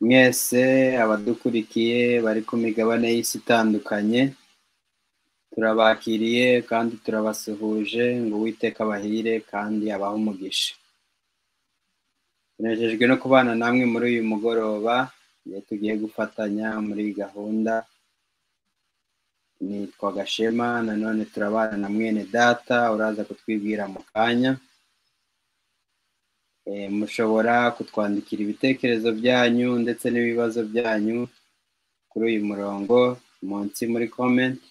mwese abadukurikiye bari ku migabane y'isi itandukanye turabakiriye kandi turabasuhuje ngo uwiteka abahire kandi abahe umugisha tunejejwe no kubana namwe muri uyu mugoroba iyo tugiye gufatanya muri iyi gahunda nitwa gashema nanone turabana na mwene data uraza kutwibwira mu kanya mushobora kutwandikira ibitekerezo byanyu ndetse n'ibibazo byanyu kuri uyu murongo munsi muri komenti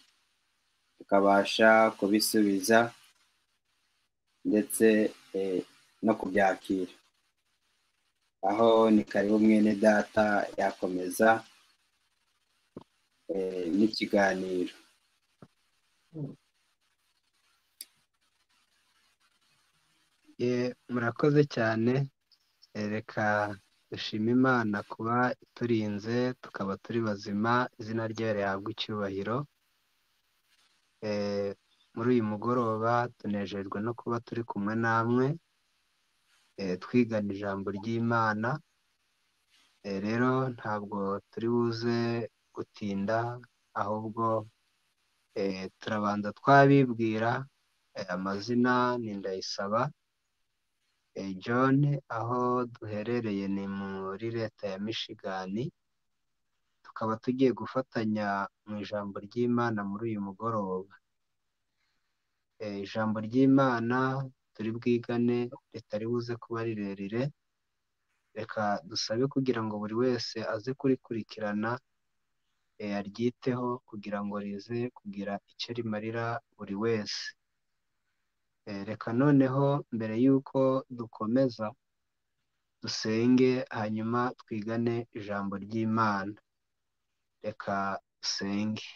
tukabasha kubisubiza ndetse no kubyakira aho ni karibu mwene data yakomeza n'ikiganiro murakoze cyane reka dushima imana kuba iturinze tukaba turi bazima izina ryayo rihabwa icyubahiro muri uyu mugoroba tunejejwe no kuba turi kumwe namwe twigana ijambo ry'imana rero ntabwo turi buze gutinda ahubwo turabanza twabibwira amazina ni ndayisaba john aho duherereye ni muri leta ya mishigani tukaba tugiye gufatanya mu ijambo ry'imana muri uyu mugoroba ijambo ry'imana turi bwigane ritari buze kuba rirerire reka dusabe kugira ngo buri wese aze kurikurikirana aryiteho kugira ngo rize kugira icyo rimarira buri wese reka noneho mbere y'uko dukomeza dusenge hanyuma twigane ijambo ry'imana reka dusenge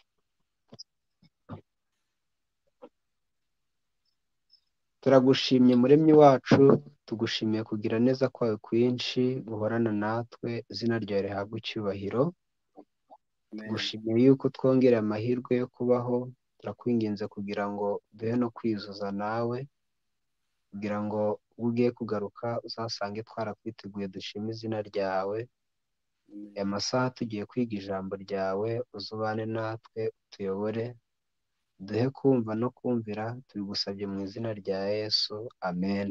turagushimye muremyi wacu tugushimiye kugira neza kwawe kwinshi guhorana natwe izina ryawe rihabwa icyubahiro tugushimiye yuko twongera amahirwe yo kubaho turakwinginze kugira ngo duhe no kwizuza nawe kugira ngo ubwo ugiye kugaruka uzasange twarakwiteguye dushima izina ryawe aya masaha tugiye kwiga ijambo ryawe uzubane natwe utuyobore duhe kumva no kumvira tubigusabye mu izina rya yesu amen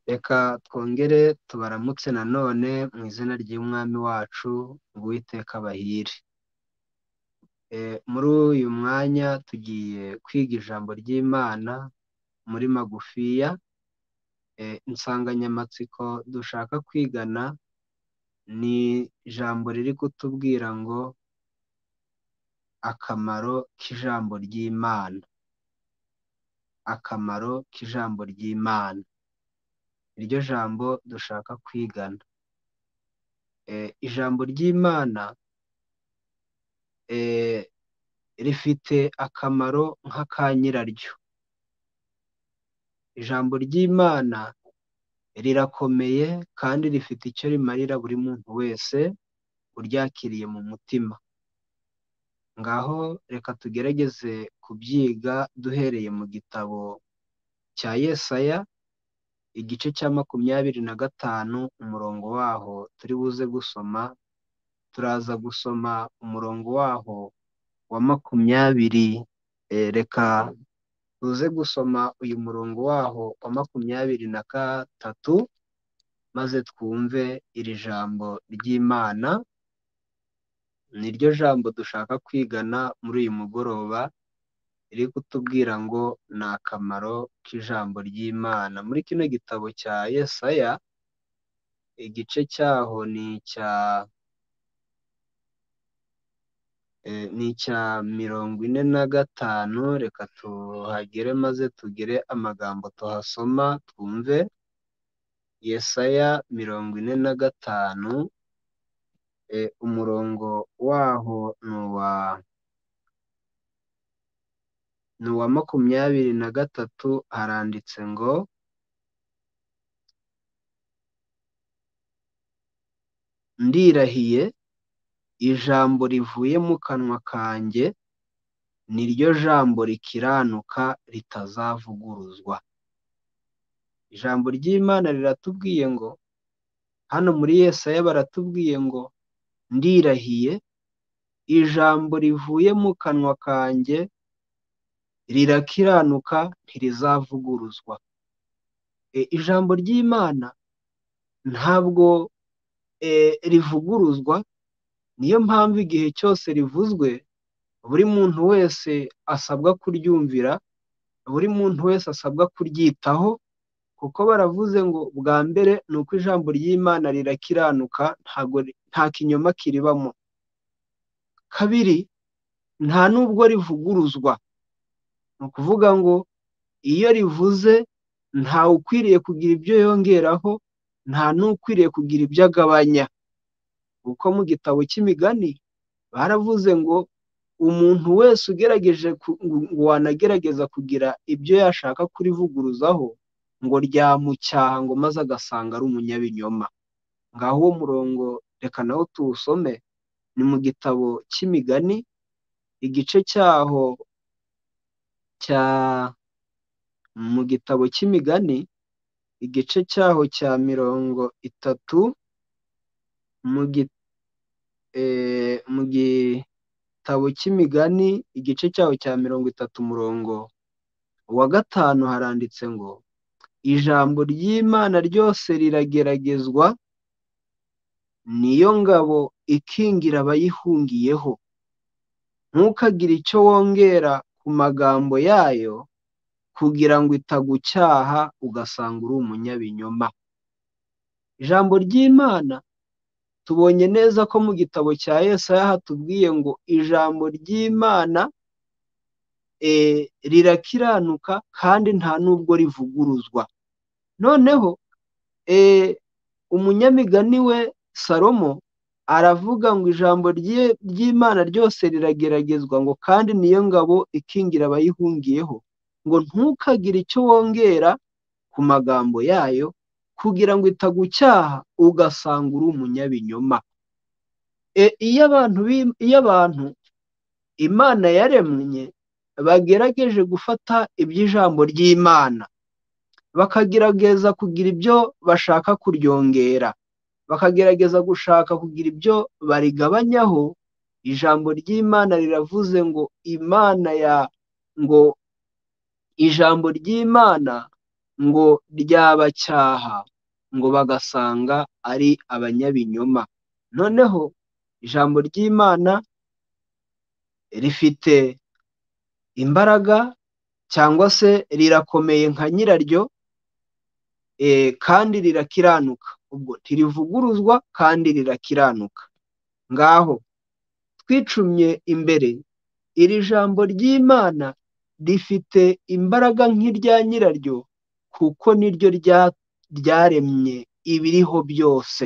reka twongere tubaramutse nanone mu izina ry'umwami wacu uwiteka bahire muri uyu mwanya tugiye kwiga ijambo ry'imana muri magufiya insanganyamatsiko dushaka kwigana ni ijambo riri kutubwira ngo akamaro k'ijambo ry'imana akamaro k'ijambo ry'imana iryo jambo dushaka kwigana ijambo ry'imana rifite akamaro nk'aka nyiraryo ijambo ry'imana rirakomeye kandi rifite icyo rimarira buri muntu wese uryakiriye mu mutima ngaho reka tugerageze kubyiga duhereye mu gitabo cya yesaya igice cya makumyabiri na gatanu umurongo waho turi buze gusoma turaza gusoma umurongo waho wa makumyabiri reka tuze gusoma uyu murongo waho wa makumyabiri na gatatu maze twumve iri jambo ry'imana ni ryo jambo dushaka kwigana muri uyu mugoroba riri kutubwira ngo ni akamaro k'ijambo ry'imana muri kino gitabo cya yesaya igice cyaho ni icya ni icya mirongo ine na gatanu reka tuhagere maze tugire amagambo tuhasoma twumve yesaya mirongo ine na gatanu umurongo waho ni uwa makumyabiri na gatatu haranditse ngo ndirahiye ijambo rivuye mu kanwa kanjye ni ryo jambo rikiranuka ritazavuguruzwa ijambo ry'imana riratubwiye ngo hano muri yesaya baratubwiye ngo ndirahiye ijambo rivuye mu kanwa kanjye rirakiranuka ntirizavuguruzwa ijambo ry'imana ntabwo rivuguruzwa niyo mpamvu igihe cyose rivuzwe buri muntu wese asabwa kuryumvira buri muntu wese asabwa kuryitaho kuko baravuze ngo bwa mbere ni uko ijambo ry'imana rirakiranuka nta kinyoma kiribamo kabiri nta nubwo rivuguruzwa ni ukuvuga ngo iyo rivuze ntawe ukwiriye kugira ibyo yongeraho nta n'ukwiriye kugira ibyo agabanya kuko mu gitabo cy'imigani baravuze ngo umuntu wese ugerageje ngo wanagerageza kugira ibyo yashaka kurivuguruzaho ngo ryamucyaha ngo maze agasanga ari umunyabinyoma ngaho uwo murongo reka nawo tuwusome ni mu gitabo cy'imigani igice cyaho cya mu gitabo cy'imigani igice cyaho cya mirongo itatu mu gitabo cy'imigani igice cyaho cya mirongo itatu umurongo wa gatanu haranditse ngo ijambo ry'imana ryose rirageragezwa niyo ngabo ikingira abayihungiyeho ntukagire icyo wongera ku magambo yayo kugira ngo itagucyaha ugasanga uri umunyabinyoma ijambo ry'imana tubonye neza ko mu gitabo cya Yesaya hatubwiye ngo ijambo ry'imana rirakiranuka kandi nta nubwo rivuguruzwa noneho umunyamigani we salomo aravuga ngo ijambo ry'imana ryose rirageragezwa ngo kandi niyo ngabo ikingira abayihungiyeho ngo ntukagire icyo wongera ku magambo yayo kugira ngo itagucyaha ugasanga uri umunyabinyoma iyo abantu imana yaremye bagerageje gufata iby'ijambo ry'imana bakagerageza kugira ibyo bashaka kuryongera bakagerageza gushaka kugira ibyo barigabanyaho ijambo ry'imana riravuze ngo imana ya ngo ijambo ry'imana ngo ryabacyaha ngo bagasanga ari abanyabinyoma noneho ijambo ry'imana rifite imbaraga cyangwa se rirakomeye nka nyiraryo kandi rirakiranuka ubwo ntirivuguruzwa kandi rirakiranuka ngaho twicumye imbere iri jambo ry'imana rifite imbaraga nk'irya nyiraryo kuko niryo ryaremye ibiriho byose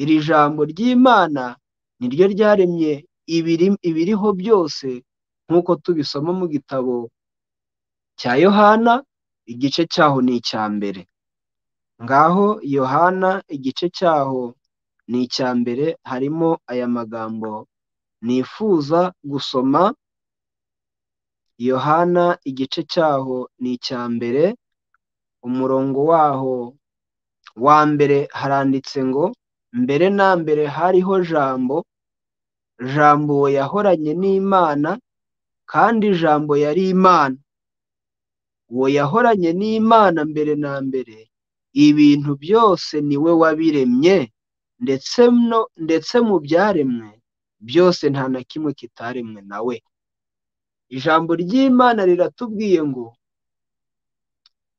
iri jambo ry'imana niryo ryaremye ibiriho byose nk'uko tubisoma mu gitabo cya yohana igice cyaho ni icya mbere ngaho yohana igice cyaho ni icya mbere harimo aya magambo nifuza gusoma yohana igice cyaho ni icya mbere umurongo waho wa mbere haranditse ngo mbere na mbere hariho jambo jambo yahoranye n'imana kandi jambo yari imana uwo yahoranye n'imana mbere na mbere ibintu byose niwe wabiremye ndetse ndetse mu byaremwe byose nta na kimwe kitaremwe nawe ijambo ry'imana riratubwiye ngo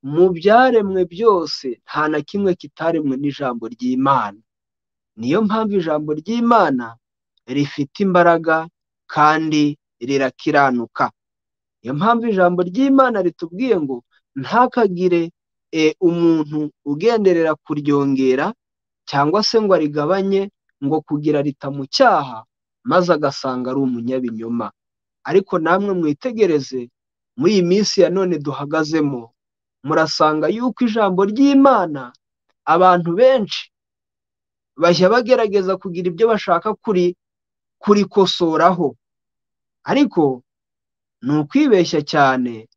mu byaremwe byose nta na kimwe kitaremwe n'ijambo ry'imana niyo mpamvu ijambo ry'imana rifite imbaraga kandi rirakiranuka niyo mpamvu ijambo ry'imana ritubwiye ngo ntakagire umuntu ugenderera kuryongera cyangwa se ngo arigabanye ngo kugira ritamucyaha maze agasanga ari umunyabinyoma ariko namwe mwitegereze muri iyi minsi ya none duhagazemo murasanga yuko ijambo ry'imana abantu benshi bajya bagerageza kugira ibyo bashaka kurikosoraho ariko ni ukwibeshya cyane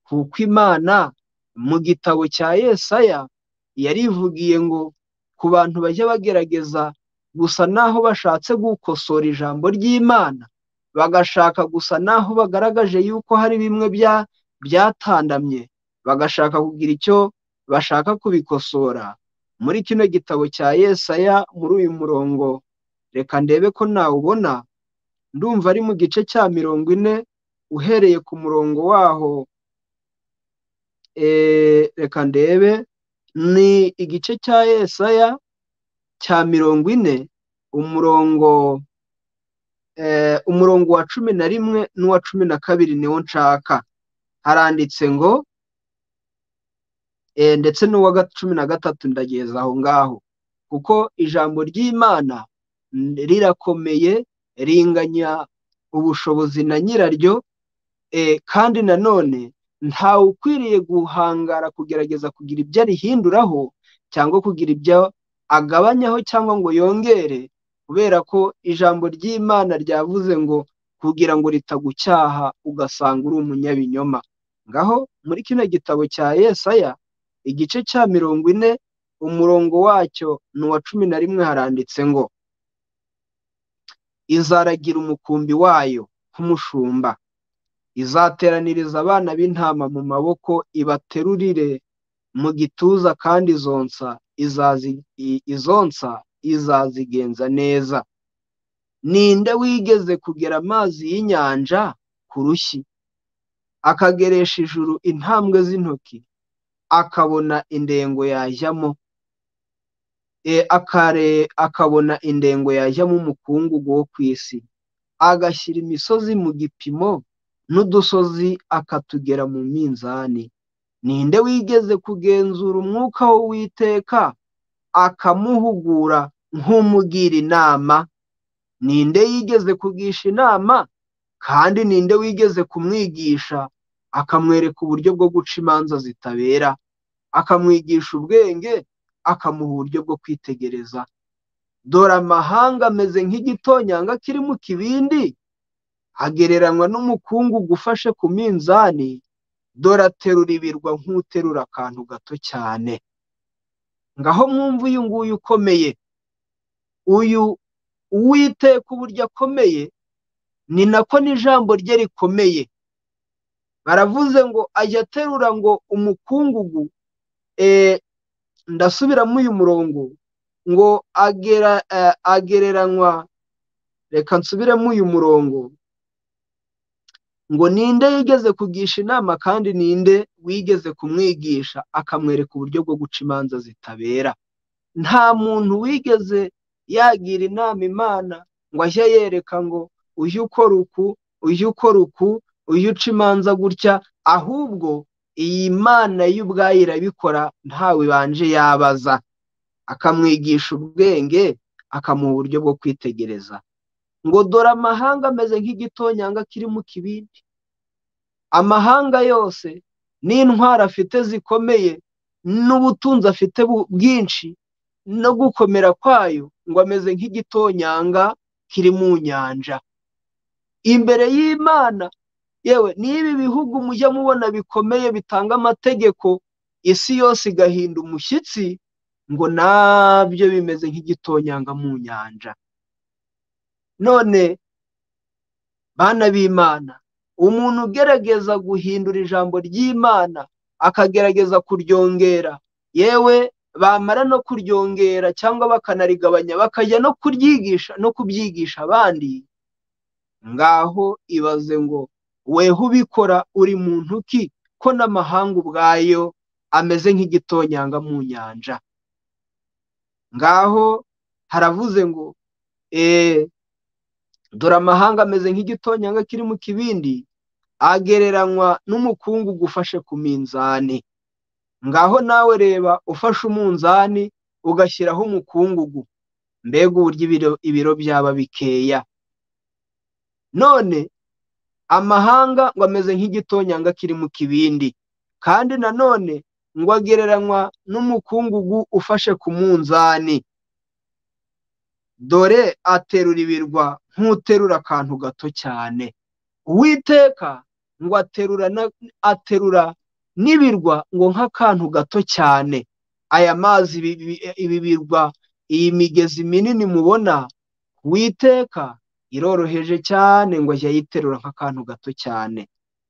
kuko imana mu gitabo cya Yesaya yarivugiye ngo ku bantu bajya bagerageza gusa naho bashatse gukosora ijambo ry'Imana bagashaka gusa naho bagaragaje yuko hari bimwe bya byatandamye bagashaka kugira icyo bashaka kubikosora muri kino gitabo cya Yesaya muri uyu murongo reka ndebe ko nawubona ndumva ari mu gice cya mirongo ine uhereye ku murongo waho reka ndebe ni igice cya Yesaya cya mirongo ine umurongo umurongo wa cumi na rimwe n'uwa cumi na kabiri niwo nshaka haranditse ngo ndetse n'uwa cumi na gatatu ndageza aho ngaho kuko ijambo ry'imana rirakomeye ringanya ubushobozi na nyiraryo kandi nanone ntawe ukwiriye guhangara kugerageza kugira ibyo arihinduraho cyangwa kugira ibyo agabanyaho cyangwa ngo yongere kubera ko ijambo ry'imana ryavuze ngo kugira ngo ritagucyaha ugasanga uri umunyabinyoma ngaho muri kino gitabo cya Yesaya igice cya mirongo ine umurongo wacyo ni uwa cumi na rimwe haranditse ngo izaragira umukumbi wayo nk'umushumba izateraniriza abana b'intama mu maboko ibaterurire mu gituza kandi izonsa izonsa izazigenza neza ninde wigeze kugera amazi y'inyanja ku rushyi akageresha ijuru intambwe z'intoki akabona indengo yajyamo akabona indengo yajyamo umukungugu wo ku isi agashyira imisozi mu gipimo n'udusozi akatugera mu minzani ninde wigeze kugenzura umwuka w'uwiteka akamuhugura nk'umugira inama ninde yigeze kugisha inama kandi ninde wigeze kumwigisha akamwereka uburyo bwo guca imanza zitabera akamwigisha ubwenge akamuha uburyo bwo kwitegereza dore amahanga ameze nk'igitonyanga kiri mu kibindi agereranywa n'umukungu gufashe ku minzani dore aterura ibirwa nk'uterura akantu gato cyane ngaho mwumva uyu nguyu ukomeye uyu uwiteka uburyo akomeye ni nako n'ijambo rye rikomeye baravuze ngo ajya aterura ngo umukungugu ndasubiramo uyu murongo ngo agereranywa reka nsubiremo uyu murongo ngo ninde yigeze kugisha inama kandi ninde wigeze kumwigisha akamwereka uburyo bwo guca imanza zitabera nta muntu wigeze yagira inama imana ngo ajye yereka ngo ujye ukora uku ujye ukora uku ujye uca imanza gutya ahubwo iyi mana y'ubwayo irabikora ntawe ibanje yabaza akamwigisha ubwenge akamuha uburyo bwo kwitegereza ngo dore amahanga ameze nk'igitonyanga kiri mu kibindi amahanga yose n'intwaro afite zikomeye n'ubutunzi afite bwinshi no gukomera kwayo ngo ameze nk'igitonyanga kiri mu nyanja imbere y'imana yewe n'ibi bihugu mujya mubona bikomeye bitanga amategeko isi yose igahinda umushyitsi ngo nabyo bimeze nk'igitonyanga mu nyanja none bana b'imana umuntu ugerageza guhindura ijambo ry'imana akagerageza kuryongera yewe bamara no kuryongera cyangwa bakanarigabanya bakajya no kuryigisha no kubyigisha abandi ngaho ibaze ngo weho ubikora uri muntu ki ko n'amahanga ubwayo ameze nk'igitonyanga mu nyanja ngaho haravuze ngo eee dore amahanga ameze nk'igitonyanga kiri mu kibindi agereranywa n'umukungu ufashe ku minzani ngaho nawe reba ufashe umunzani ugashyiraho umukungugu mbega uburyo ibiro byaba bikeya none amahanga ngo ameze nk'igitonyanga kiri mu kibindi kandi nanone ngo agereranywa n'umukungugu ufashe ku munzani dore aterura ibirwa nk'uterura akantu gato cyane uwiteka ngo aterura n'ibirwa ngo nk'akantu gato cyane aya mazi ibi- ibi- ibi birwa iyi migezi minini mubona witeka iroroheje cyane ngo ajya yiterura nk'akantu gato cyane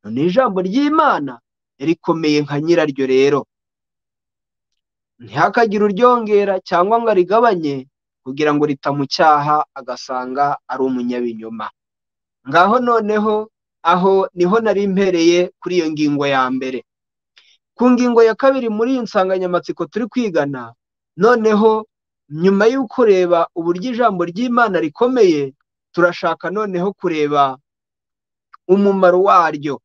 none ijambo ry'imana rikomeye nka nyiraryo rero ntihakagire uryongera cyangwa ngo arigabanye kugira ngo ritamucyaha agasanga ari umunyabinyoma ngaho noneho aho niho nari mpereye kuri iyo ngingo ya mbere ku ngingo ya kabiri muri iyi nsanganyamatsiko turi kwigana noneho nyuma yo kureba uburyo ijambo ry'imana rikomeye turashaka noneho kureba umumaro waryo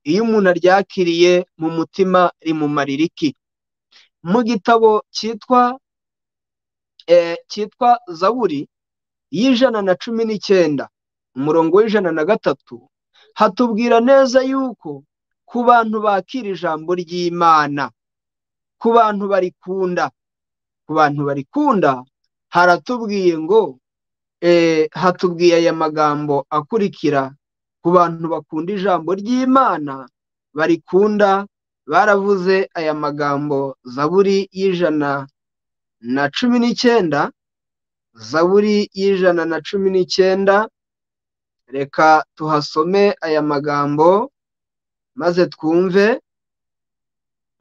iyo umuntu aryakiriye mu mutima rimumarira iki mu gitabo cyitwa eh, cyitwa zaburi y'ijana na cumi n'icyenda umurongo w'ijana na gatatu hatubwira neza yuko ku bantu bakira ijambo ry'imana ku bantu barikunda ku bantu barikunda haratubwiye ngo eh, hatubwiye aya magambo akurikira ku bantu bakunda ijambo ry'imana barikunda baravuze aya magambo zaburi y'ijana na cumi n'icyenda zaburi y'ijana na cumi n'icyenda reka tuhasome aya magambo maze twumve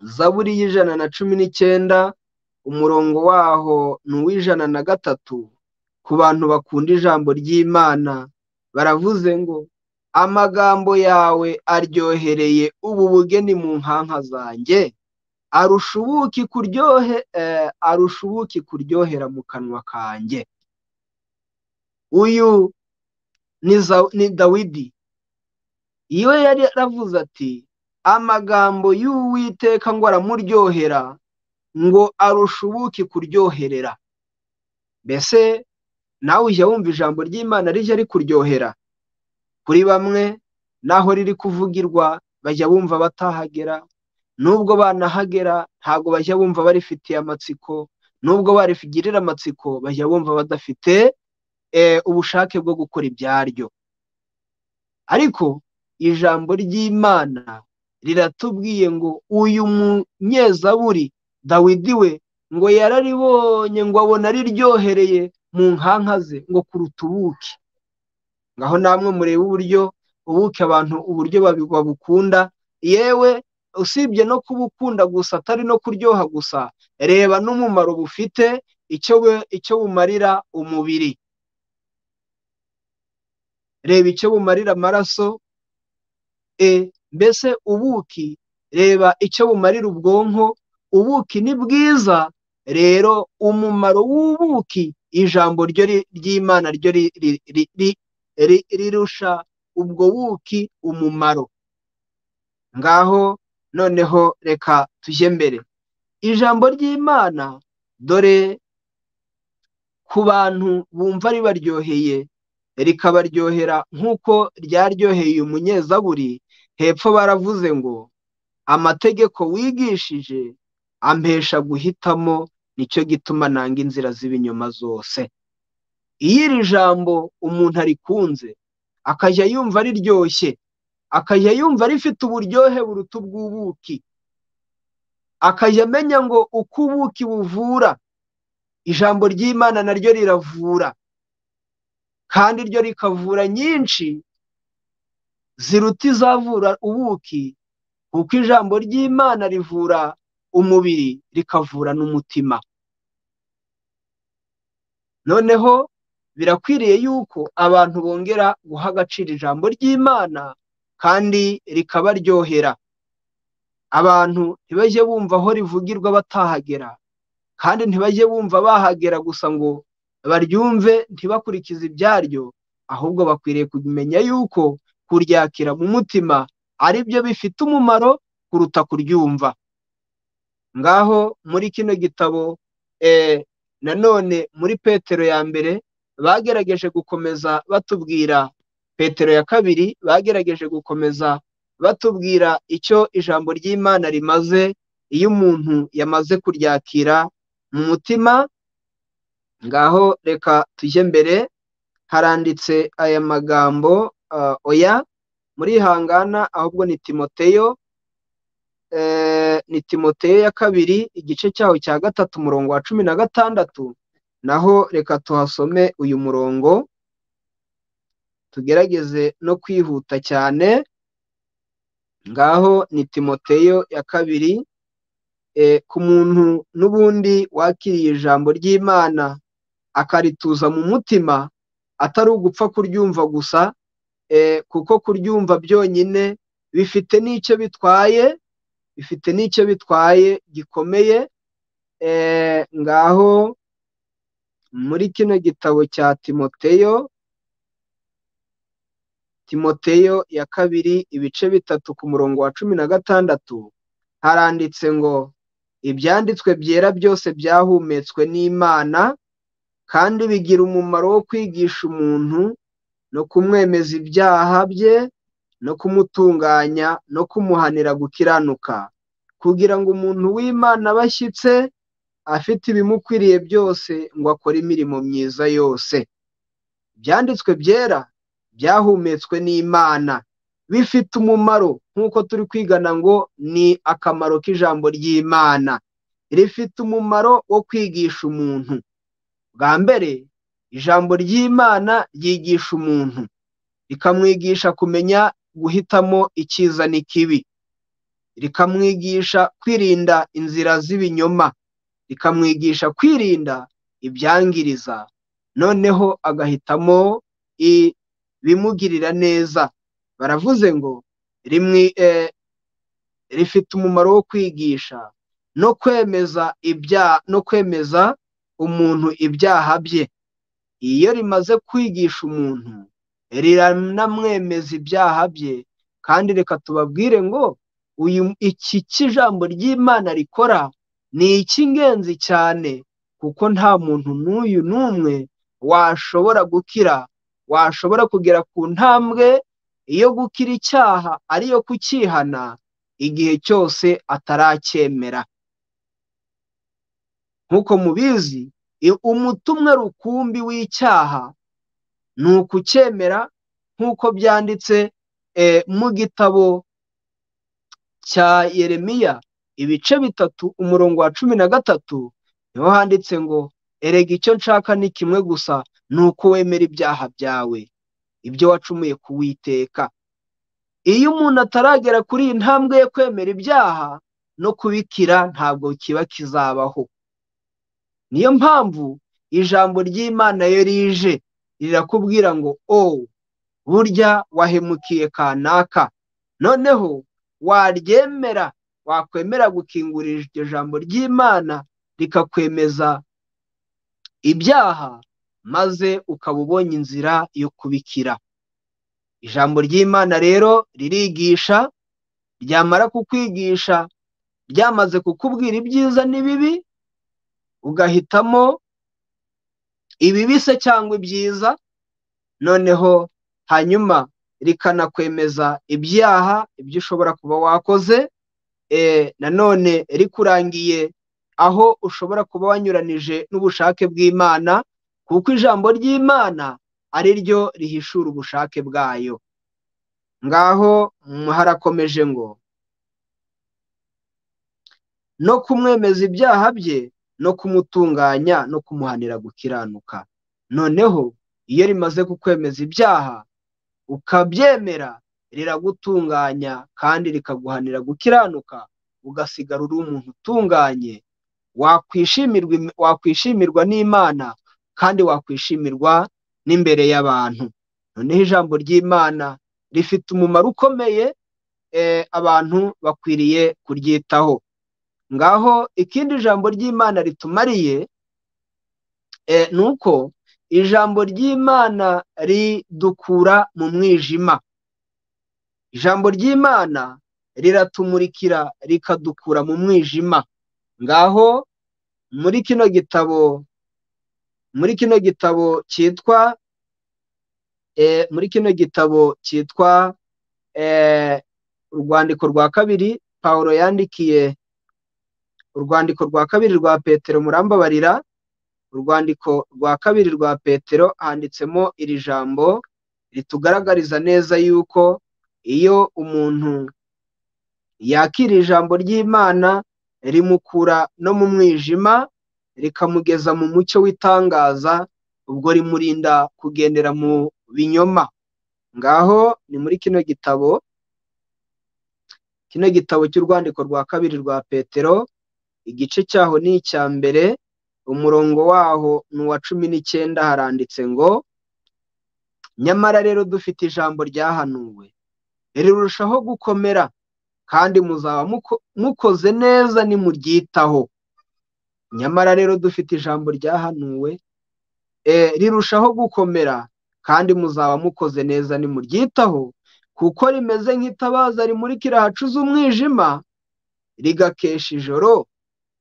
zaburi y'ijana na cumi n'icyenda umurongo waho ni uw'ijana na gatatu ku bantu bakunda ijambo ry'imana baravuze ngo amagambo yawe aryohereye ubu bugeni mu nkanka zanjye arusha ubuki kuryohe eh, arusha ubuki kuryohera mu kanwa kanjye uyu ni za- ni dawidi iyo yari yaravuze ati amagambo y'uwiteka ngo aramuryohera ngo arusha ubuki kuryoherera mbese nawe ujya wumva ijambo ry'imana rijya rikuryohera kuri bamwe naho riri kuvugirwa bajya bumva batahagera nubwo banahagera ntabwo bajya bumva barifitiye amatsiko nubwo barifigirira amatsiko bajya bumva badafite eh, ubushake bwo gukora ibyaryo ariko ijambo ry'imana riratubwiye ngo uyu munyezaburi dawidi we ngo yararibonye ngo abona riryohereye mu nkanka ze ngo kuruta ubuki ngaho namwe murebe uburyo ubuki abantu uburyo babi- babukunda yewe usibye no kubukunda gusa atari no kuryoha gusa reba n'umumaro bufite icyo bu- icyo bumarira umubiri reba icyo bumarira amaraso e mbese ubuki reba icyo bumarira ubwonko ubuki ni bwiza rero umumaro w'ubuki ijambo ryo ri- ry'imana ryo ri- ri- ri- ri- ri- rirusha ubwo buki umumaro ngaho noneho reka tujye mbere ijambo ry'imana dore ku bantu bumva ribaryoheye rikabaryohera nk'uko ryaryoheye uyu munyezaburi hepfo baravuze ngo amategeko wigishije ampesha guhitamo nicyo gituma nanga inzira z'ibinyoma zose iyo iri jambo umuntu arikunze akajya yumva riryoshye akajya yumva rifite uburyohe buruta ubw'ubuki akajya amenya ngo uko ubuki buvura ijambo ry'imana naryo riravura kandi ryo rikavura nyinshi ziruta izavura ubuki kuko ijambo ry'imana rivura umubiri rikavura n'umutima noneho birakwiriye yuko abantu bongera guha agaciro ijambo ry'imana kandi rikabaryohera abantu ntibajye bumva aho rivugirwa batahagera kandi ntibajye bumva bahagera gusa ngo baryumve ntibakurikize ibyaryo ahubwo bakwiriye kumenya yuko kuryakira mu mutima ari byo bifite umumaro kuruta kuryumva ngaho muri kino gitabo eh, nanone muri petero ya mbere bagerageje gukomeza batubwira petero ya kabiri bagerageje gukomeza batubwira icyo ijambo ry'imana rimaze iyo umuntu yamaze kuryakira mu mutima ngaho reka tujye mbere haranditse aya magambo ah, oya muri hangana ahubwo ni timoteyo ni timoteyo ya kabiri igice cyaho cya gatatu umurongo wa cumi na gatandatu naho reka tuhasome uyu murongo tugerageze no kwihuta cyane ngaho ni timoteyo ya kabiri ku muntu n'ubundi wakiriye ijambo ry'imana akarituza mu mutima atari ugupfa kuryumva gusa kuko kuryumva byonyine bifite n'icyo bitwaye bifite n'icyo bitwaye gikomeye ngaho muri kino gitabo cya timoteyo timoteyo ya kabiri ibice bitatu ku murongo wa cumi na gatandatu haranditse ngo ibyanditswe byera byose byahumetswe n'imana kandi bigira umumaro wo kwigisha umuntu no kumwemeza ibyaha bye no kumutunganya no kumuhanira gukiranuka kugira ngo umuntu w'imana aba ashyitse afite ibimukwiriye byose ngo akore imirimo myiza yose ibyanditswe byera byahumetswe n'imana bifite umumaro nk'uko turi kwigana ngo ni akamaro k'ijambo ry'imana rifite umumaro wo kwigisha umuntu bwa mbere ijambo ry'imana ryigisha umuntu rikamwigisha kumenya guhitamo icyiza n'ikibi rikamwigisha kwirinda inzira z'ibinyoma rikamwigisha kwirinda ibyangiriza noneho agahitamo ibimugirira neza baravuze ngo rifite umumaro wo kwigisha no kwemeza ibyaha no kwemeza umuntu ibyaha bye iyo rimaze kwigisha umuntu riranamwemeza ibyaha bye kandi reka tubabwire ngo uyu iki cy'ijambo ry'imana rikora ni icy'ingenzi cyane kuko nta muntu n'uyu n'umwe washobora gukira washobora kugera ku ntambwe iyo gukira icyaha ariyo kukihana igihe cyose ataracyemera nk'uko mubizi umutumwa rukumbi w'icyaha ni ukucyemera nk'uko byanditse mu gitabo cya yeremiya ibice bitatu umurongo wa cumi na gatatu niho handitse ngo erega icyo nshaka ni kimwe gusa ni uko wemera ibyaha byawe ibyo wacumuye kuwiteka iyo umuntu ataragera kuri iyi ntambwe yo kwemera ibyaha no kubikira ntabwo kiba kizabaho niyo mpamvu ijambo ry'imana yo rije rirakubwira ngo o burya wahemukiye kanaka noneho waryemera wakwemera gukingurira iryo jambo ry'imana rikakwemeza ibyaha maze ukaba ubonye inzira yo kubikira ijambo ry'imana rero ririgisha ryamara kukwigisha ryamaze kukubwira ibyiza n'ibibi ugahitamo ibibi se cyangwa ibyiza noneho hanyuma rikanakwemeza ibyaha ibyo ushobora kuba wakoze nanone rikurangiye aho ushobora kuba wanyuranije n'ubushake bw'imana kuko ijambo ry'imana ari ryo rihishura ubushake bwayo ngaho harakomeje ngo no kumwemeza ibyaha bye no kumutunganya no kumuhanira gukiranuka noneho iyo rimaze kukwemeza ibyaha ukabyemera riragutunganya kandi rikaguhanira gukiranuka ugasigara uri umuntu utunganye wakwishimirwa n'imana kandi wakwishimirwa n'imbere y'abantu noneho ijambo ry'imana rifite umumaro ukomeye abantu bakwiriye kuryitaho ngaho ikindi jambo ry'imana ritumariye ni uko ijambo ry'imana ridukura mu mwijima ijambo ry'imana riratumurikira rikadukura mu mwijima ngaho muri kino gitabo muri kino gitabo cyitwa muri kino gitabo cyitwa urwandiko rwa kabiri paul yandikiye urwandiko rwa kabiri rwa petero murambabarira urwandiko rwa kabiri rwa petero handitsemo iri jambo ritugaragariza neza yuko iyo umuntu yakira ijambo ry'Imana rimukura no mu mwijima rikamugeza mu mucyo w'itangaza ubwo rimurinda kugendera mu binyoma ngaho ni muri kino gitabo kino gitabo cy'urwandiko rwa kabiri rwa petero igice cyaho ni icya mbere umurongo waho ni uwa cumi n'icyenda haranditse ngo nyamara rero dufite ijambo ryahanuwe rirushaho gukomera kandi muzaba mukoze neza nimuryitaho nyamara rero dufite ijambo ryahanuwe rirushaho gukomera kandi muzaba mukoze neza nimuryitaho kuko rimeze nk'itabaza rimurikira ahacuze umwijima rigakesha ijoro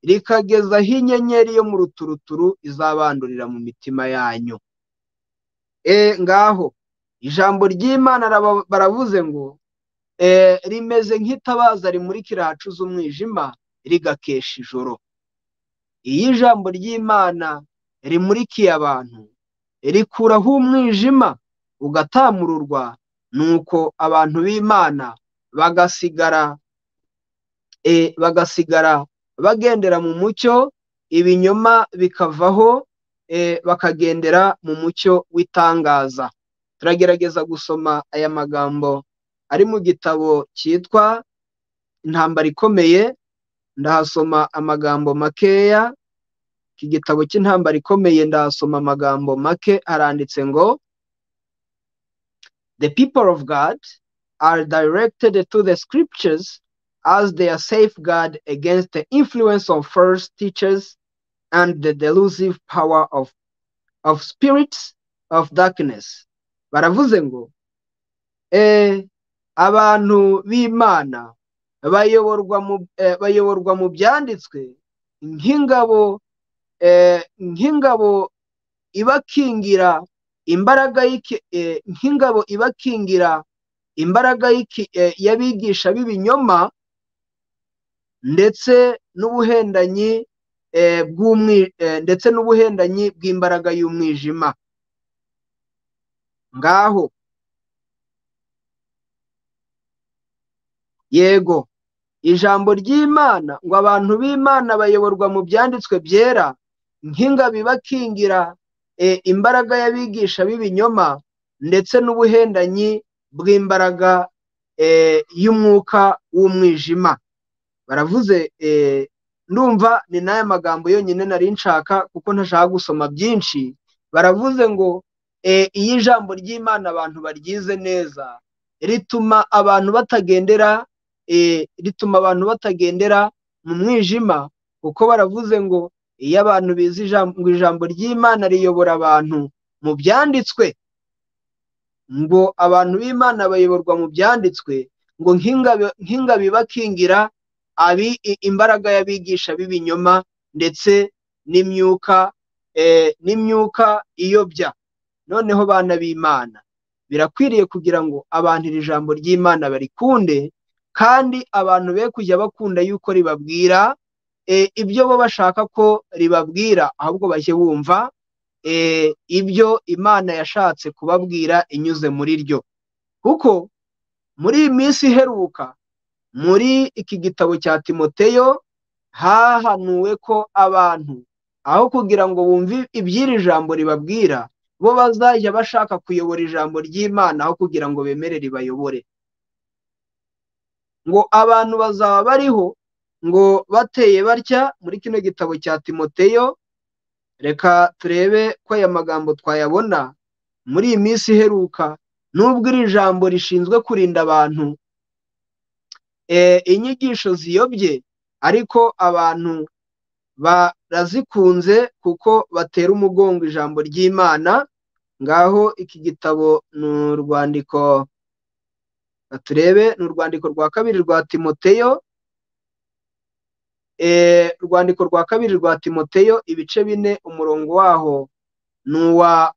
rikageza aho inyenyeri yo mu ruturuturu izabandurira mu mitima yanyu ngaho ijambo ry'imana baravuze ngo rimeze nk'itabaza rimurikira ahacuze umwijima rigakesha ijoro iyo ijambo ry'imana rimurikiye abantu rikuraho umwijima ugatamururwa nuko abantu b'imana bagasigara bagasigara bagendera mu mucyo ibinyoma bikavaho bakagendera mu mucyo w'itangaza turagerageza gusoma aya magambo ari mu gitabo cyitwa intambara ikomeye ndahasoma amagambo makeya iki gitabo cy'intambara ikomeye ndahasoma amagambo make aranditse ngo the people of God are directed to the scriptures as their safeguard against the influence of false teachers and the delusive power of, of spirits of darkness. Baravuze ngo, eh, abantu b'Imana bayoborwa mu eh, bayoborwa mu byanditswe nk'ingabo eh, nk'ingabo ibakingira imbaraga eh, nk'ingabo ibakingira imbaraga eh, y'abigisha b'ibinyoma ndetse n'ubuhendanyi ndetse n'ubuhendanyi bw'imbaraga y'umwijima ngaho yego ijambo ry'imana ngo abantu b'imana bayoborwa mu byanditswe byera nk'ingabi bakingira imbaraga y'abigisha b'ibinyoma ndetse n'ubuhendanyi bw'imbaraga y'umwuka w'umwijima baravuze ndumva ni n'aya magambo yonyine nari nshaka kuko ntashaka gusoma byinshi baravuze ngo iyo ijambo ry'imana abantu baryize neza rituma abantu batagendera rituma abantu batagendera mu mwijima kuko baravuze ngo iyo abantu bize ijambo ijambo ry'imana riyobora abantu mu byanditswe ngo abantu b'imana bayoborwa mu byanditswe ngo nk'ingabi bakingira abi imbaraga y'abigisha b'ibinyoma ndetse n'imyuka n'imyuka iyobya noneho bana b'imana birakwiriye kugira ngo abantu iri jambo ry'imana barikunde kandi abantu be kujya bakunda yuko ribabwira ibyo bo bashaka ko ribabwira ahubwo bajye bumva ibyo imana yashatse kubabwira inyuze muri ryo kuko muri iyi minsi iheruka muri iki gitabo cya timoteyo hahanuwe ko abantu aho kugira ngo bumve iby'iri jambo ribabwira bo bazajya bashaka kuyobora ijambo ry'imana aho kugira ngo bemere ribayobore ngo abantu bazaba bariho ngo bateye batya muri kino gitabo cya timoteyo reka turebe ko aya magambo twayabona muri iyi minsi iheruka n'ubwo iri jambo rishinzwe kurinda abantu inyigisho ziyobye ariko abantu barazikunze kuko batera umugongo ijambo ry'imana ngaho iki gitabo ni urwandiko turebe ni urwandiko rwa kabiri rwa timoteyo urwandiko rwa kabiri rwa timoteyo ibice bine umurongo waho ni uwa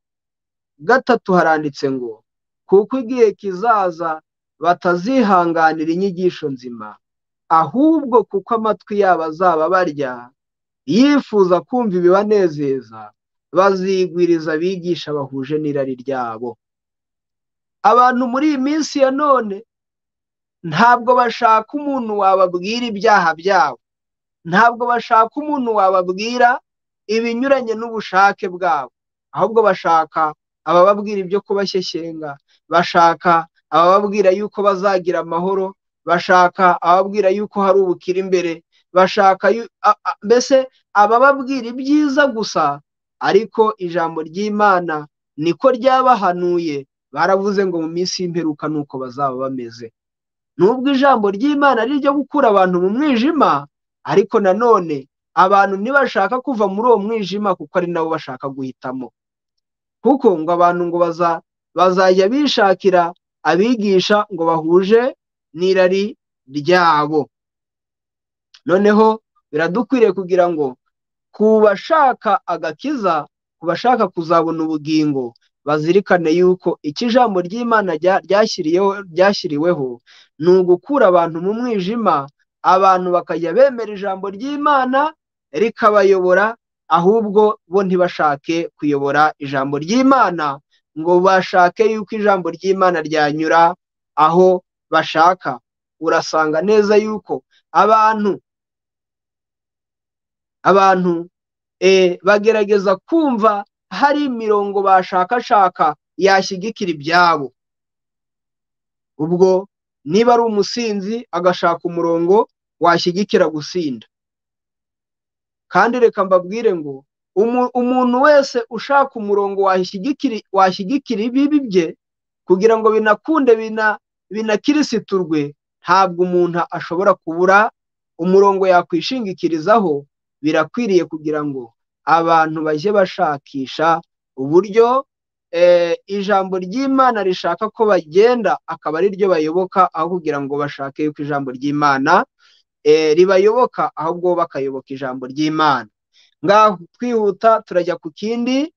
gatatu haranditse ngo kuko igihe kizaza batazihanganira inyigisho nzima ahubwo kuko amatwi yabo azaba barya yifuza kumva ibibanezeza bazigwiriza abigisha bahuje n'irari ryabo abantu muri iyi minsi ya none ntabwo bashaka umuntu wababwira ibyaha byabo ntabwo bashaka umuntu wababwira ibinyuranye n'ubushake bwabo ahubwo bashaka abababwira ibyo kubashyesenga bashaka abababwira yuko bazagira amahoro bashaka ababwira yuko hari ubukire imbere bashaka mbese abababwira ibyiza gusa ariko ijambo ry'imana niko ryabahanuye baravuze ngo mu minsi y'imperuka ni uko bazaba bameze nubwo ijambo ry'imana ari iryo gukura abantu mu mwijima ariko nanone abantu ntibashaka kuva muri uwo mwijima kuko ari nabo bashaka guhitamo kuko ngo abantu ngo bazajya bishakira abigisha ngo bahuje n'irari ryabo noneho biradukwiriye kugira ngo ku bashaka agakiza ku bashaka kuzabona ubugingo bazirikane yuko iki jambo ry'imana ryashyiriweho ni ugukura abantu mu mwijima abantu bakajya bemera ijambo ry'imana rikabayobora ahubwo bo ntibashake kuyobora ijambo ry'imana ngo bashake yuko ijambo ry'imana ryanyura aho bashaka urasanga neza yuko abantu abantu bagerageza kumva hari imirongo bashakashaka yashyigikira ibyabo ubwo niba ari umusinzi agashaka umurongo washyigikira gusinda kandi reka mbabwire ngo umuntu wese ushaka umurongo washyigikira ibibi bye kugira ngo binakunde binakirisiturwe ntabwo umuntu ashobora kubura umurongo yakwishingikirizaho birakwiriye kugira ngo abantu bajye bashakisha uburyo ijambo ry'imana rishaka ko bagenda akaba ari ryo bayoboka aho kugira ngo bashake yuko ijambo ry'imana ribayoboka ahubwo bakayoboka ijambo ry'imana ngaho twihuta turajya ku kindi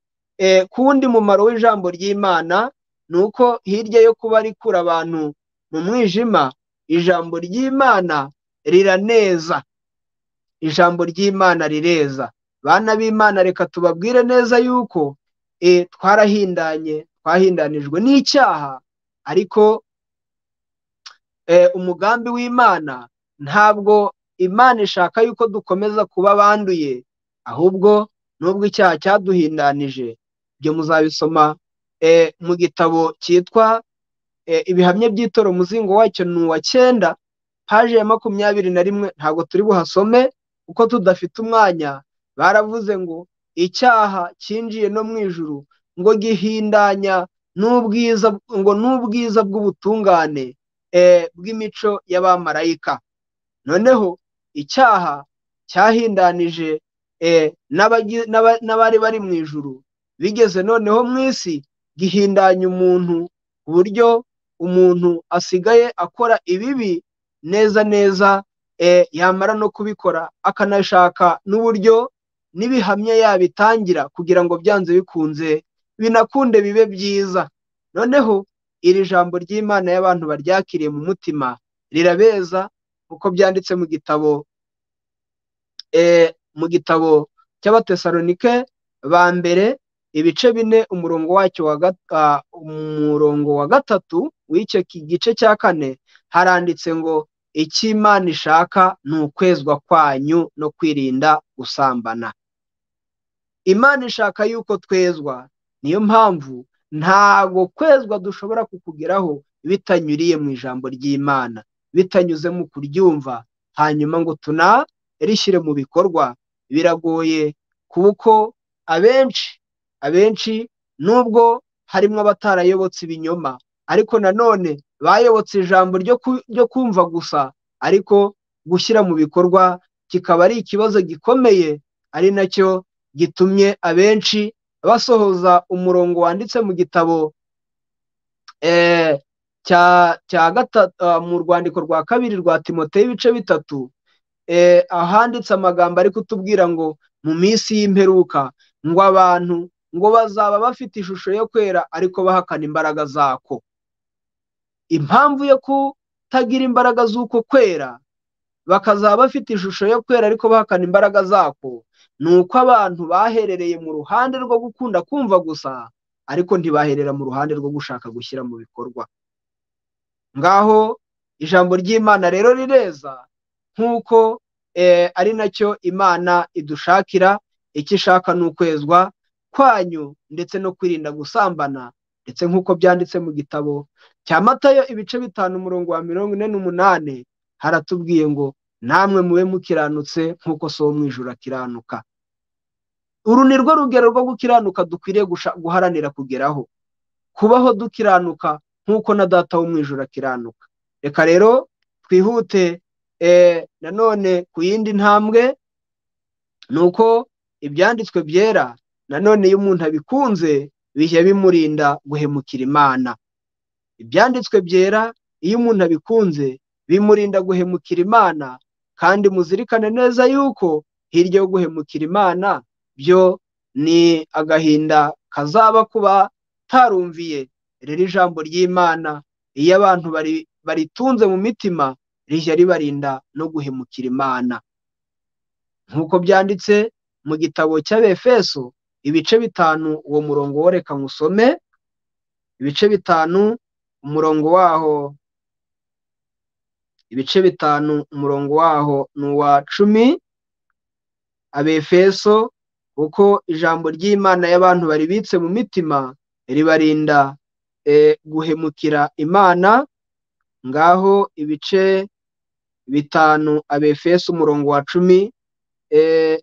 kundi mumaro w'ijambo ry'imana ni uko hirya yo kuba rikura abantu mu mwijima ijambo ry'imana riraneza ijambo ry'imana rireza bana b'imana reka tubabwire neza yuko twarahindanye twahindanijwe n'icyaha ariko umugambi w'imana ntabwo imana ishaka yuko dukomeza kuba banduye ahubwo nubwo icyaha cyaduhindanije ibyo muzabisoma mu gitabo cyitwa ibihamya by'itoro umuzingo wacyo ni uwa cyenda paje ya makumyabiri na rimwe ntabwo turi buhasome kuko tudafite umwanya baravuze ngo icyaha cyinjiye no mu ijuru ngo gihindanya n'ubwiza ngo n'ubwiza bw'ubutungane bw'imico y'abamarayika noneho icyaha cyahindanije n'abari bari mu ijuru bigeze noneho mu isi gihindanya umuntu ku buryo umuntu asigaye akora ibibi neza neza yamara no kubikora akanashaka n'uburyo n'ibihamya yabitangira kugira ngo byanze bikunze binakunde bibe byiza noneho iri jambo ry'imana y'abantu baryakiriye mu mutima rirabeza kuko byanditse mu gitabo mu gitabo cy'abatesalonike ba mbere ibice bine umurongo wacyo umurongo wa gatatu w'icyo gice cya kane haranditse ngo icyo imana ishaka ni ukwezwa kwanyu no kwirinda gusambana imana ishaka yuko twezwa niyo mpamvu ntago kwezwa dushobora kukugeraho bitanyuriye mu ijambo ry'imana bitanyuze mu kuryumva hanyuma ngo tunarishyire mu bikorwa biragoye kuko abenshi abenshi nubwo harimo abatarayobotse ibinyoma ariko nanone bayobotse ijambo ryo kumva gusa ariko gushyira mu bikorwa kikaba ari ikibazo gikomeye ari nacyo gitumye abenshi basohoza umurongo wanditse mu gitabo cya gatatu mu rwandiko rwa kabiri rwa timote y'ibice bitatu ahanditse amagambo ari kutubwira ngo mu minsi y'imperuka ngo abantu ngo bazaba bafite ishusho yo kwera ariko bahakana imbaraga zako impamvu yo kutagira imbaraga z'uko kwera bakazaba bafite ishusho yo kwera ariko bahakana imbaraga zako ni uko abantu baherereye mu ruhande rwo gukunda kumva gusa ariko ntibaherera mu ruhande rwo gushaka gushyira mu bikorwa ngaho ijambo ry'imana rero rireza nk'uko ari nacyo imana idushakira icyo ishaka ni ukwezwa kwanyu ndetse no kwirinda gusambana ndetse nk'uko byanditse mu gitabo cya matayo ibice bitanu umurongo wa mirongo ine n'umunani haratubwiye ngo namwe mube mukiranutse nk'uko so mu ijoro akiranuka uru ni rwo rugero rwo gukiranuka dukwiriye guharanira kugeraho kubaho dukiranuka nk'uko na data wo mu ijoro akiranuka reka rero twihute nanone ku yindi ntambwe ni uko ibyanditswe byera nanone iyo umuntu abikunze bijya bimurinda guhemukira imana ibyanditswe byera iyo umuntu abikunze bimurinda guhemukira imana kandi muzirikane neza yuko hirya yo guhemukira imana byo ni agahinda kazaba kuba tarumviye rero ijambo ry'imana iyo abantu baritunze mu mitima rijya ribarinda no guhemukira imana nk'uko byanditse mu gitabo cy'abefeso ibice bitanu uwo murongo woreka nkusome ibice bitanu umurongo waho ibice bitanu umurongo waho ni uwa cumi abefeso uko ijambo ry'imana y'abantu baribitse mu mitima ribarinda guhemukira imana ngaho ibice bitanu abefeso umurongo wa cumi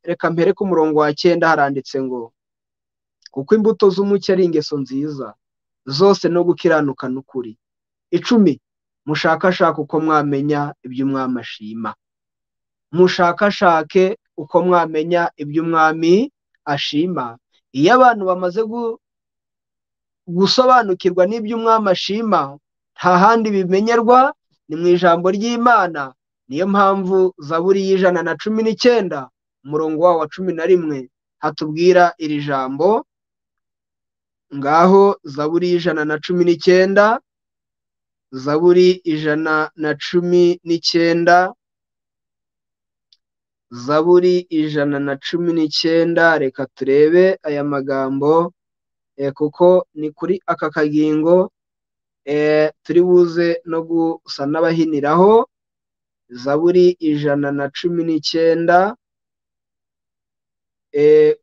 reka mpere ku murongo wa cyenda haranditse ngo kuko imbuto z'umucyo ari ingeso nziza zose no gukiranuka n'ukuri icumi mushakashake uko mwamenya ibyo umwami ashima mushakashake uko mwamenya ibyo umwami ashima iyo abantu bamaze gusobanukirwa n'ibyo umwami ashima nta handi bimenyerwa ni mu ijambo ry'imana niyo mpamvu zaburi y'ijana na cumi n'icyenda umurongo wawo wa cumi na rimwe hatubwira iri jambo ngaho zaburi y'ijana na cumi n'icyenda zaburi ijana na cumi n'icyenda zaburi ijana na cumi n'icyenda reka turebe aya magambo kuko ni kuri aka kagingo turi buze no gusa n'abahiniraho zaburi ijana na cumi n'icyenda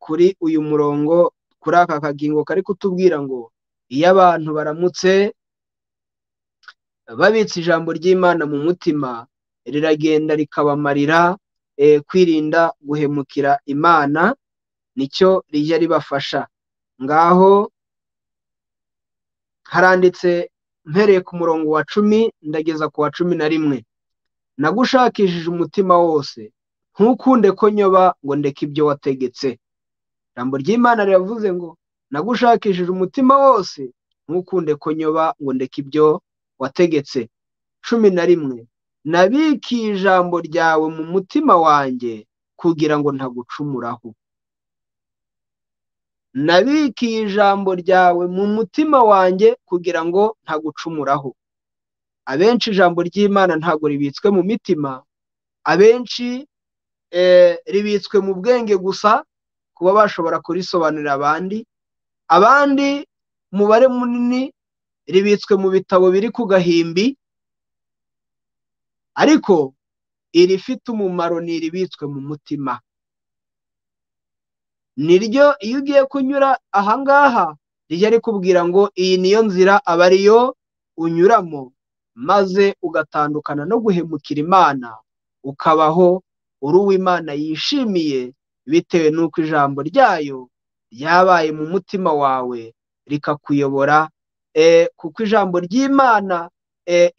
kuri uyu murongo kuri aka kagingo kari kutubwira ngo iyo abantu baramutse babitse ijambo ry'imana mu mutima riragenda rikabamarira kwirinda guhemukira imana nicyo rijya ribafasha ngaho haranditse mpereye ku murongo wa cumi ndageza ku wa cumi na rimwe nagushakishije umutima wose ntukunde ko nyoba ngo ndeke ibyo wategetse ijambo ry'imana riravuze ngo nagushakishije umutima wose ntukunde ko nyoba ngo ndeke ibyo wategetse cumi na rimwe nabikiye ijambo ryawe mu mutima wanjye kugira ngo ntagucumuraho nabikiye ijambo ryawe mu mutima wanjye kugira ngo ntagucumuraho abenshi ijambo ry'imana ntabwo ribitswe mu mitima abenshi ribitswe mu bwenge gusa kuba bashobora kurisobanurira abandi abandi umubare munini ribitswe mu bitabo biri ku gahimbi ariko irifite umumaro ni iribitswe mu mutima niryo iyo ugiye kunyura ahangaha rijya rikubwira ngo iyi niyo nzira aba ariyo unyuramo maze ugatandukana no guhemukira imana ukabaho uri uw'imana yishimiye bitewe n'uko ijambo ryayo ryabaye mu mutima wawe rikakuyobora kuko ijambo ry'imana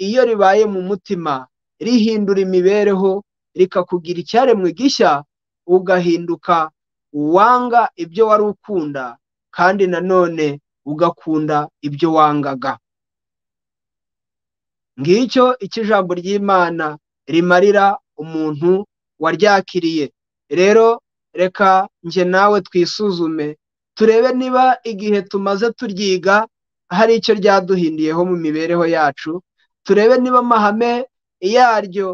iyo ribaye mu mutima rihindura imibereho rikakugira icyaremwe gishya ugahinduka uwanga ibyo wari ukunda kandi nanone ugakunda ibyo wangaga ngicyo icyo ijambo ry'imana rimarira umuntu waryakiriye rero reka njye nawe twisuzume turebe niba igihe tumaze turyiga hari icyo ryaduhindiyeho mu mibereho yacu turebe niba amahame yaryo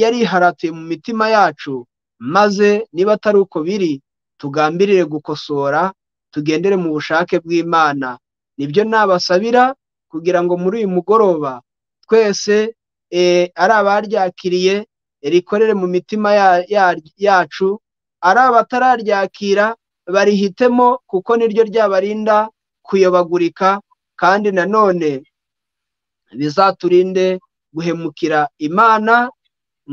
yariharatuye mu mitima yacu maze niba atari uko biri tugambirire gukosora tugendere mu bushake bw'imana nibyo nabasabira kugira ngo muri uyu mugoroba twese ari abaryakiriye rikorere mu mitima yacu ari abatararyakira barihitemo kuko niryo ryabarinda kuyobagurika kandi nanone bizaturinde guhemukira imana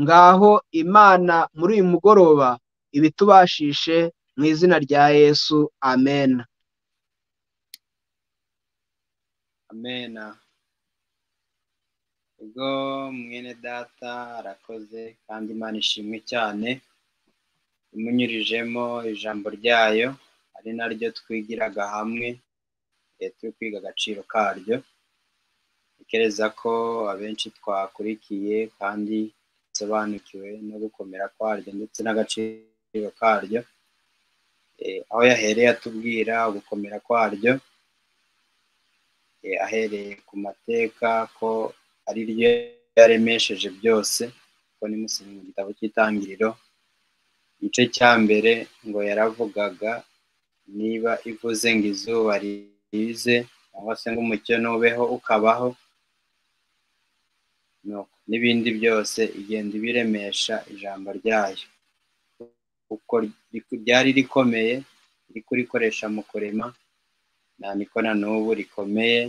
ngaho imana muri uyu mugoroba ibitubashishe mu izina rya yesu amen amena ubwo mwene data arakoze kandi imana ishimwe cyane imunyurijemo ijambo ryayo ari naryo twigiraga hamwe turi kwiga agaciro karyo ntekereza ko abenshi twakurikiye kandi dusobanukiwe no gukomera kwaryo ndetse n'agaciro karyo aho yahereye atubwira gukomera kwaryo ahereye ku mateka ko ari ryo yaremesheje byose kuko ni musomyi mu gitabo cy'itangiriro igice cya mbere ngo yaravugaga niba ivuze ngo izuba rize cyangwa se ngo umucyo nubeho ukabaho n'ibindi byose igenda ibiremesha ijambo ryayo kuko ryari rikomeye riri kurikoresha mu kurema niko na n'ubu rikomeye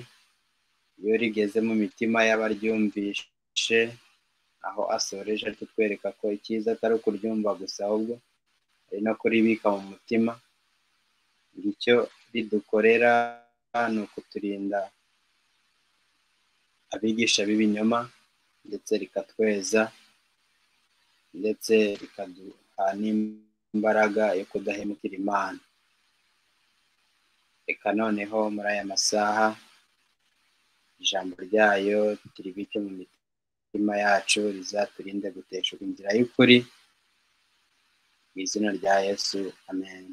iyo rigeze mu mitima y'abaryumvishe aho asoreje ari kutwereka ko icyiza atari ukuryumva gusa ahubwo ari no kuribika mu mutima icyo ridukorera ni ukuturinda abigisha b'ibinyoma ndetse rikatweza ndetse rikaduha n'imbaraga yo kudahemukira imana reka noneho muri aya masaha ijambo ryayo tiribike mu mitima yacu rizaturinde guteshuka inzira y'ukuri mu izina rya yesu amen